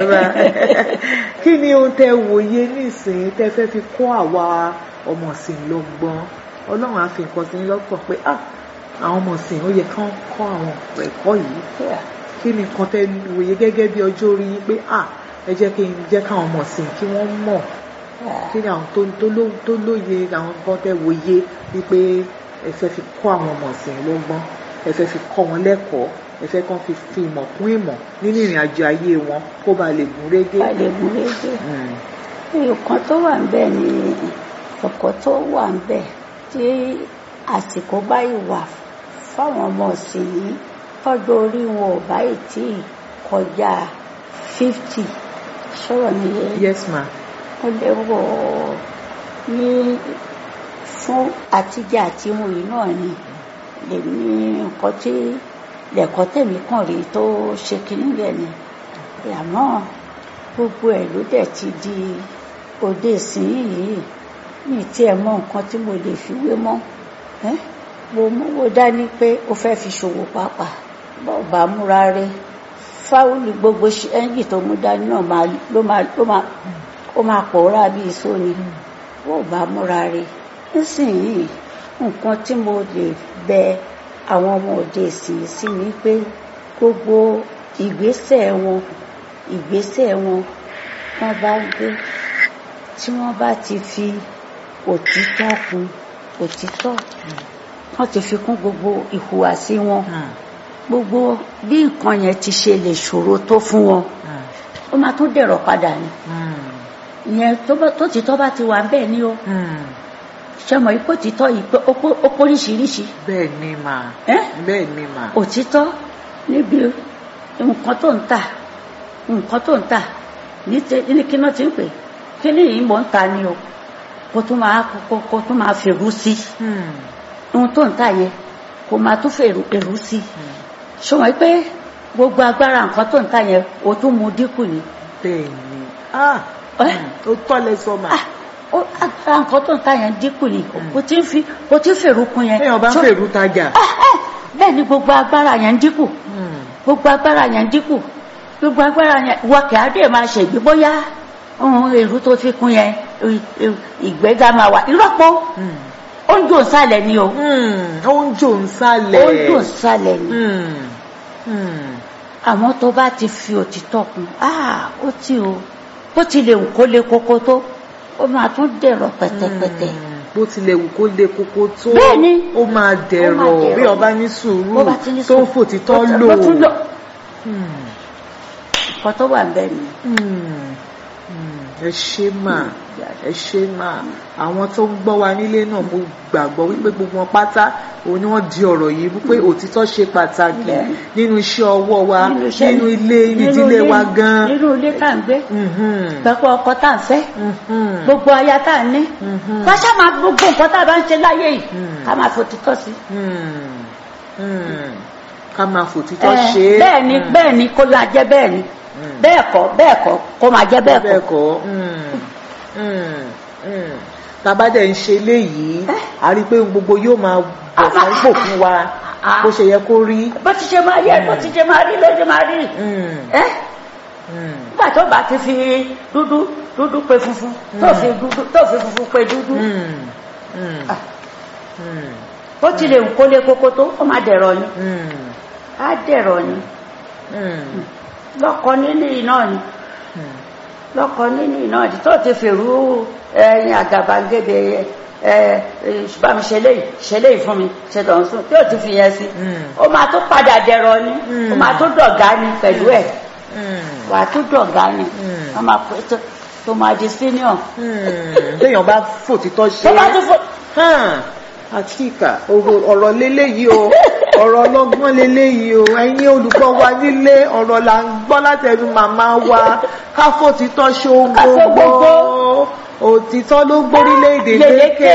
ma kí ni ohun tẹ wòye nísìnyí tẹ fẹ́ fi kọ́ àwa ọmọ ìsìn lọ́gbọ́n ọlọ́run á fi nǹkan sí yín lọ́kàn pé ah àwọn ọmọ ìsìn ó yẹ kán kọ́ àwọn ẹ̀kọ́ yìí kí ni nǹkan tẹ wòye gẹ́gẹ́ bí ọjọ́ orí yín pé ah ẹ jẹ́ kí n jẹ́ káwọn ọmọ ìsìn kí wọ́n mọ̀ kí ni àwọn tó tó ló tó lóye àwọn nǹkan tẹ wòye wípé ẹ fẹ́ fi kọ́ àwọn ọmọ ìsìn lọ́gbọ́n ẹ fẹ́ fi kọ́ wọn lẹ́kọ̀ọ́ ẹ fẹ́ kàn fi fi ìmọ̀ kún ìmọ̀ nínú ìrìn àjò ayé wọn kó ba lè gún régé. a lè gún régé Mm. nǹkan tó wà níbẹ̀ ni ọ̀kọ́ tó wà níbẹ̀ tí àsìkò báyìí wà fáwọn ọmọ ọ̀sìn yìí tọ́jú orí wọn ò báyìí tí ì kọjá fifty sọ̀rọ̀ nìyẹn yes ma. ó lè wọ̀ ní fún àtijọ́ àti mu yìí náà ni lèmi nǹkan tí lẹ̀kọ́ tèmi kàn rí tó ṣe kínní bẹ́ẹ̀ ni àmọ́ gbogbo ẹ̀ ló dẹ̀ ti di òde ìsìn yìí ní tí ẹ mọ nǹkan tí mo lè fi wé mọ́ ẹ́ mo mówó dání pé o fẹ́ fi ṣòwò pàápàá bọ́ọ̀ bá múra rẹ fáwọlì gbogbo ṣe- ẹ́ńjì tó mú dání náà máa ló máa ló máa ó máa pòórá bí iṣó ni bọ́ọ̀ bá múra rẹ nísìnyìí nǹkan tí mo lè bẹ àwọn ọmọ òde ìsìn sí ni pé gbogbo ìgbésẹ̀ wọn ìgbésẹ̀ wọn wọ́n bá ń gbé tí wọ́n bá ti fi òtítọ́ kún òtítọ́ wọ́n ti fi kún gbogbo ìhùwàsí wọn Mm. gbogbo bí nǹkan yẹn ti ṣe lè ṣòro tó fún wọn Mm. ó máa tún dẹ̀rọ̀ padà ni Mm. ìyẹn tó bá- tó títọ́ bá ti wà bẹ́ẹ̀ ni ó Mm. ṣe mọ̀ ipò títọ́ yìí pé ó pó- ó póríṣiríṣi bẹ́ẹ̀ ni mà. ẹ́ bẹ́ẹ̀ ni mà. òtítọ́ níbi nǹkan tó ń tà nǹkan tó ń tà ní ti- ní kí náà ti ń pè kí ni yìí mò ń ta ni o kó tún máa kó kó tún máa fèrú sí Mm. ohun tó ń tà yẹn kó máa tún fèrú èrú sí Mm. ṣùgbọ́n pé gbogbo agbára nǹkan tó ń tà yẹn o tún mú dínkù ni bẹ́ẹ̀ ni. ah Ẹ́. mm. ó tọ́ lẹ sọ mà. Ah, ó agbára nǹkan tó ń tà yẹn dínkù ni o ti ń fi o ti ń fèrú kun yẹn téèyàn bá ń Ṣó- fèrú tajà. Ah, ah, bẹ́ẹ̀ ni gbogbo agbára yẹn ń dínkù Mm. gbogbo agbára yẹn dínkù gbogbo agbára yẹn wọ kí adé máa ṣègbè bóyá ohun èrú tó fi kún yẹn ì- ì- ìgbéga máa wà ìrọ́pọ̀ Mm. ó ń dùn sálẹ̀ ni o Mm. ó ń jò ń sálẹ̀. ó ń dùn sálẹ̀ ni Mm. Mm. àmọ́ tó bá ti fi òtítọ́ kún ah ó ti o bó ti lè wù kó lé kókó tó ó máa tún dẹ̀rọ̀ pẹ̀tẹ̀pẹ̀tẹ̀ Mm. bó tilẹ̀ wù kó le koko tó Bẹ́ẹ̀ni. ó máa dẹ̀rọ̀ dẹ̀rọ̀. bí ọba ní sùúrù bó bá ti ní tó ń sùúrù, fòtítọ́ bó- lò. bó tún lò Mm. nǹkan tó wà bẹ́ẹ̀ ni Mm. Mm. ẹ ṣé mà ẹ ṣé mà àwọn tó ń gbọ́ wa nílé náà mo gbàgbọ́ wípé gbogbo wọn pátá òun ni wọ́n di ọ̀rọ̀ yìí wípé òtítọ́ ṣe pàtàkì Bẹ́ẹ̀ni. nínú iṣẹ́ ọwọ́ wa Nínú iṣẹ́- nínú ilé nínú ìdílé ilé- wa gan. nínú ilé tá à ń gbé Mhm. pẹ̀pẹ́ ọkọ tá à ń fẹ́ Mhm. gbogbo aya tá à ń ní Mhm. ká ṣáà máa gbogbo nǹkan tá a bá ń ṣe láyé yìí Mm. ká máa fòtítọ́ sí. Mm. Mm. ká máa fòtítọ́ Eh, ṣe é. bẹ́ẹ̀ ni Mm. bẹ́ẹ̀ ni kó máa jẹ́ bẹ́ẹ̀ ni Mm. bẹ́ẹ̀ kọ́ bẹ́ẹ̀ kọ́ kó máa jẹ́ bẹ́ẹ̀ bẹ́ẹ̀ kọ́. kọ́ mm, mm, mm. tàbá dẹ̀ ń ṣe léyìí a rí i pé ohun gbogbo yóò máa bọ̀ sáńpò fún wa Ah. bó ṣe yẹ kó rí. bó ti ṣe máa yẹ bó ti ṣe máa rí ló ṣe máa rí. Mm, ẹ́ mm, nígbà tó bá ti fi dúdú dúdú pe funfun tó fi dúdú tó fi funfun pe dúdú mm, mm, Ah. mm, bó ti lè wù kó lé kókó tó ó máa dẹ̀rọ̀ ni mm, á dẹ̀rọ̀ ni mm, lọ́kọ nínú iná ni mm. lọ́kọ nínú iná ni tó ti fèrú ẹyin àgàbàgebè ẹ ẹ bámi ṣe léyìí ṣe léyìí fún mi ṣe lọ́n sùn tí ò ti fi yẹn sí Mm. ó máa tó padà dẹ̀rọ̀ ni Mm. ó máa tó dọ̀gá ni pẹ̀lú ẹ̀ Mm, wàá tó dọ̀gá ni Mm. wọ́n máa pè tó tó máa di senior mm. téèyàn bá fòtítọ́ ṣe tó bá tó fò hàn àtìkà ọ̀rọ̀ ọ̀rọ̀ leléyìí o ọ̀rọ̀ ọlọ́gbọ́n leléyìí o ẹ̀yin olùkọ́ wa nílé ọ̀rọ̀ là ń gbọ́ látẹnu màmá wa káfó títọ́ ṣe ohun Ká ṣe gbogbo òtítọ́ ló gbórílẹ̀-èdè Lékè. lékè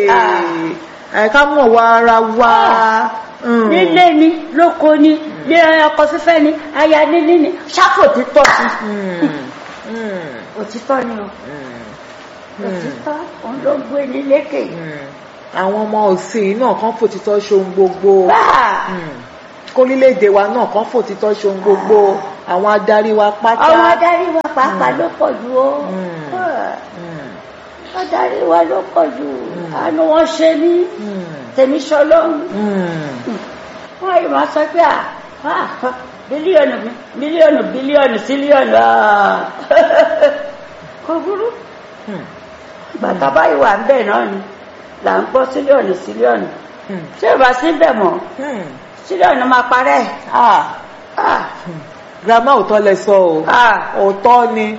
Ah. ẹ̀ ká mọ̀ wá ara wa. Mm. nílé ni lóko ni ní ọkọ fífẹ́ ni aya níní ni ṣáfò títọ́ sí Mm. Mm. òtítọ́ ni o Mm. òtítọ́ òun ló gbé ní lékè Mm. àwọn ọmọ òsìn náà kán fòtítọ́ ṣe ohun gbogbo. báà Mm. kórílẹ̀-èdè wa náà kán fòtítọ́ ṣe ohun gbogbo àwọn adarí wa pátá. àwọn adarí wa pàápàá ló pọ̀ jù ó Mm. Ah, Mm, adarí wa ló pọ̀ jù Mm. àánú wọn ṣe ní mm, tèmi ṣọlọ́run mm. wọ́n yìí máa sọ pé à à, bílíọ̀nù bílíọ̀nù bílíọ̀nù sílíọ̀nù ah. kò burú Hmm, bàtà báyìí wà ń bẹ̀ náà ni là ń gbọ́ sílíọ̀nù sílíọ̀nù hmm, tí ò bá sí bẹ̀ mọ́ hmm. sílíọ̀nù máa parẹ́ Ah, ah grandma òótọ́ lẹ sọ o ah òótọ́ ni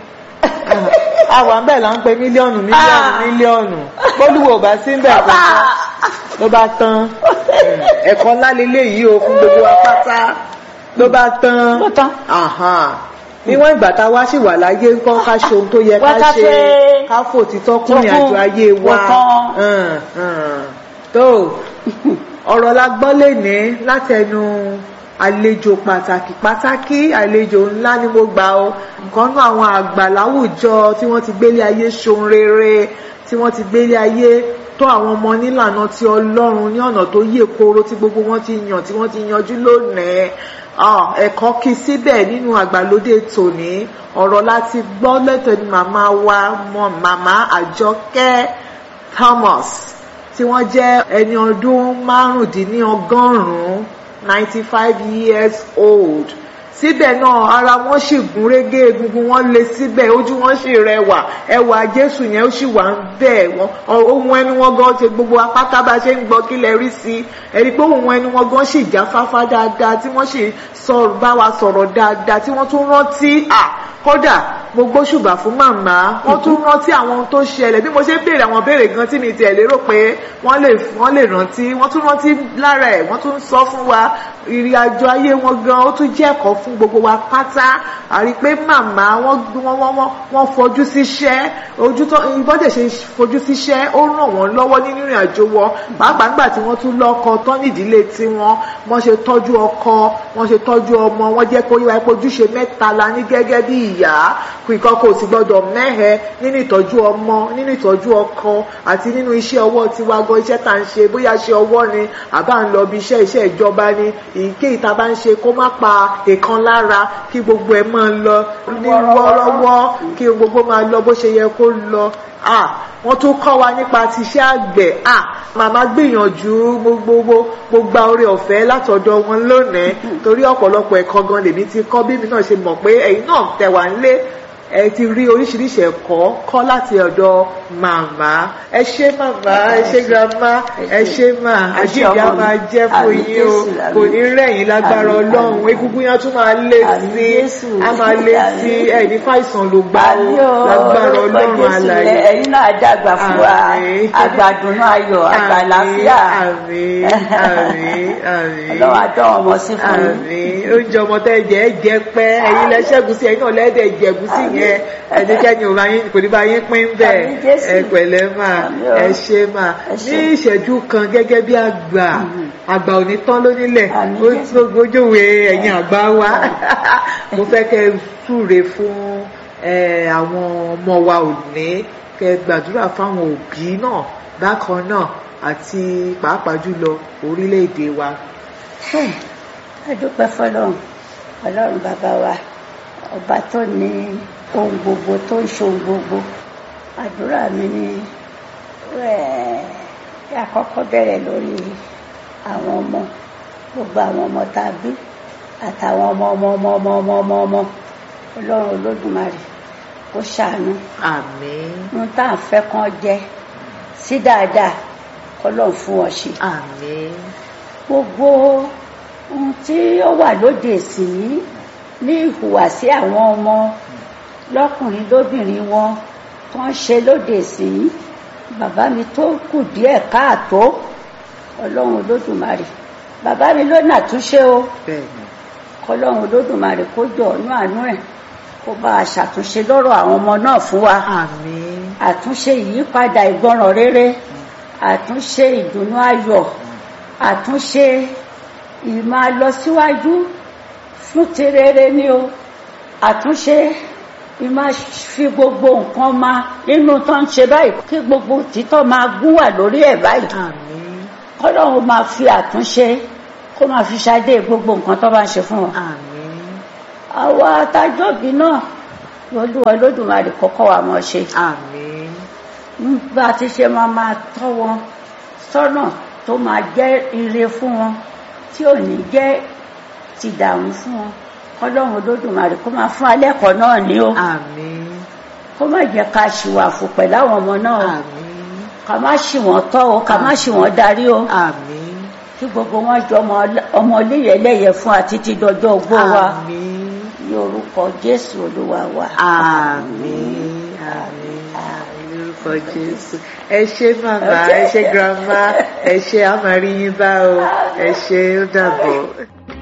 àwọn àbẹ̀ là ń pe mílíọ̀nù mílíọ̀nù Ah. mílíọ̀nù bólúwo ò bá sí ń bẹ̀ kó tán ló bá tán ẹ̀kọ́ ńlá leléyìí o fún gbogbo wa pátá ló bá tán ló tán Àhà. níwọ̀n ìgbà tá a wá sì wà láyé ńkọ́ ká ṣe ohun tó yẹ ká Wá ká ṣe ṣe. ká fòtítọ́ kún ní Tó kún. àjọ ayé wa Ó tán. Hàn, hàn. tó ọ̀rọ̀ la gbọ́ lénìí látẹnu àlejò pàtàkì pàtàkì àlejò ńlá ni mo gbà ó nǹkan náà àwọn àgbà láwùjọ tí wọ́n ti gbélé ayé ṣohun rere tí wọ́n ti gbélé ayé tó àwọn ọmọ nílànà ti ọlọ́run ní ọ̀nà tó yè koro tí gbogbo wọn ti yàn tí wọ́n ti yanjú lónìí Ah, ẹ̀kọ́ kí síbẹ̀ nínú àgbàlódé tòní ọ̀rọ̀ láti gbọ́ lẹ́tọ̀ọ́ màmá wa mọ màmá àjọkẹ́ Thomas tí wọ́n jẹ́ ẹni ọdún márùndínlọ́gọ́rùn-ún ninety five years old síbẹ̀ náà ara wọn sì gún régé egungun wọn lé síbẹ̀ ojú wọn sì rẹwà ẹwà jésù yẹn ó sì wà ń bẹ̀ wọ́n ohun ẹnu wọn gan ṣe gbogbo apáta bá ṣe ń gbọ́ kí lẹ rí sí i ẹni pé ohun ẹnu wọn gan sì já fáfá dáadáa tí wọ́n sì sọ bá wa sọ̀rọ̀ dáadáa tí wọ́n tún rántí à kódà mo gbóṣùbà fún màmá wọ́n tún rántí àwọn ohun tó ṣẹlẹ̀ bí mo ṣe béèrè àwọn béèrè gan tí mi tiẹ̀ lérò pé wọ́n lè wọ́n lè rántí wọ́n tún rántí lára ẹ̀ wọ́n tún sọ fún wa ìrìn àjò ayé wọn gan ó tún jẹ́ ẹ̀kọ́ fún gbogbo wa pátá àrí pé màmá wọ́n wọ́n wọ́n wọ́n wọ́n fojú síṣẹ́ ojú tó ìbọ́dẹ̀ ṣe fojú síṣẹ́ ó ràn wọ́n lọ́wọ́ nínú ìrìn àjò wọn pàápàá nígbà tí wọ́n tún lọ́kọ tán nídìílé tiwọn wọ́n ṣe tọ́jú ọkọ wọ́n ṣe tọ́jú ọmọ wọ́n jẹ́ kó yíwa pé ojúṣe mẹ́ta la ní gẹ́gẹ́ bí ìyá ìkan kò sì gbọ́dọ̀ mẹ́hẹ nínú ìtọ́jú ọmọ nínú ìtọ́jú ọkọ àti nínú iṣẹ́ ọwọ́ tiwa gan iṣẹ́ tá à ń ṣe bóyá ṣe ọwọ́ ni àbá ń lọ bí iṣẹ́ iṣẹ́ ìjọba ni èyíkéyìí tá a bá ń ṣe kó má pa èèkan lára kí gbogbo ẹ̀ máa lọ ní wọ́ọ́rọ́wọ́ kí gbogbo máa lọ bó ṣe yẹ kó lọ ah wọ́n tún kọ́ wa nípa ti iṣẹ́ àgbẹ̀ ah màmá gbìyànjú gbogbo mo gba oore ọ̀fẹ́ látọ̀dọ̀ wọn lónìí torí ọ̀pọ̀lọpọ̀ ẹ̀kọ́ gan lèmi ti kọ́ bí mi náà ṣe mọ̀ pé ẹ̀yin náà tẹ̀ wá nílé ẹ ti rí oríṣiríṣi ẹ̀kọ́ kọ́ láti ọ̀dọ̀ màmá ẹ ṣé màmá ẹ ṣé grandma ẹ ṣé mà àjíǹde á máa jẹ́ fún yín o kò ní rẹ̀yìn lágbára ọlọ́run egungun yẹn tún máa lé sí á máa lé sí ẹ ní fàìsàn ló gbá o lágbára ọlọ́run àlàyé ẹ̀yin náà dàgbà fún wa àgbàdùnú ayọ̀ àgbàláfíà àmín àmín àmín ọlọ́wọ́ àdán ọmọ sí fún yín. àmín oúnjẹ ọmọ tẹ́ jẹ ẹ jẹ pẹ́ ẹ̀yin lẹ ṣẹ́gun sí ẹ̀yin náà lẹ́dẹ̀ jẹ̀gún sí yẹn ẹnikẹ́ni ò bá yín kò ní bá yín pín bẹ́ẹ̀ Àmín Jésù. ẹ pẹ̀lẹ́ mà Àmín o. ẹ ṣé mà Ẹ ní ṣé. ìṣẹ́jú kan gẹ́gẹ́ bí àgbà àgbà ò ní tán lónílẹ̀ Àmín ó Jésù. tó gbójúwe ẹ̀yin àgbà wa mo fẹ́ kẹ́ ẹ súre fún ẹ, àwọn ọmọ wa òní kẹ́ ẹ gbàdúrà fáwọn òbí náà bákan náà àti pàápàá jùlọ orílẹ̀-èdè wa. ẹ dúpẹ́ fọlọ́run ọlọ́run bàbá wa ọba tó ní ohun gbogbo tó ń ṣe ohun gbogbo àdúrà mi ni ẹ̀, kí àkọ́kọ́ bẹ̀rẹ̀ lórí àwọn ọmọ gbogbo àwọn ọmọ tá a bí àtàwọn ọmọ ọmọ ọmọ ọmọ ọmọ ọmọ ọmọ ọlọ́run olódùmarè kó ṣàánú àmín ohun tá à ń fẹ́ kán jẹ sí dáadáa kọ́lọ́run fún wọn ṣe àmín gbogbo ohun tí ó wà lóde ìsìn ní ìhùwàsí àwọn ọmọ lọ́kùnrin lóbìnrin wọn tó ń ṣe lóde ìsìn bàbá mi tó kù díẹ̀ káàtó ọlọ́run olódùmarè bàbá mi ló nàtúnṣe o bẹ́ẹ̀ni kọlọ́run olódùmarè kó jọ ọ̀nú àánú ẹ̀ kó bá a ṣàtúnṣe lọ́rọ̀ àwọn ọmọ náà fún wa àmín àtúnṣe ìyípadà ìgbọràn rere àtúnṣe ìdùnnú ayọ̀ àtúnṣe ìmọ̀ lọsíwájú fún ti rere ni o àtúnṣe ìmọ̀ fi gbogbo nǹkan ma nínú tó ń ṣe báyìí kí gbogbo títọ́ máa gún wà lórí ẹ̀ báyìí àmín kọ́lọ́run máa fi àtúnṣe kó máa fi ṣadé gbogbo nǹkan tó bá ń ṣe fún wọn àmín àwa àtàjọ́bí náà olúwa olódùmarè kọ́kọ́ wa mọ̀ ṣe àmín bá a ti ṣe máa máa tọ́ wọn sọ́nà tó máa jẹ́ ire fún wọn tí ò ní jẹ́ ti dààmú fún wọn ọlọ́run olódùmarè kó máa fún alẹ́kọ̀ọ́ náà ní o àmín kó má jẹ́ ká ṣìwàfù pẹ̀lú àwọn ọmọ náà o àmín ká má ṣì wọ́n tọ́ o ká má ṣì wọ́n darí o àmín kí gbogbo wọn jọ ọmọ ọmọ iléyẹlẹyẹ fún àti ti dọjọ́ ogbó wa àmín ní orúkọ jésù olúwa wa. àmín àmín àmín lórúkọ jésù ẹ ṣé màmá ẹ ṣé grandma ẹ ṣé a máa rí yín bá o ẹ ṣé ó dàbọ̀.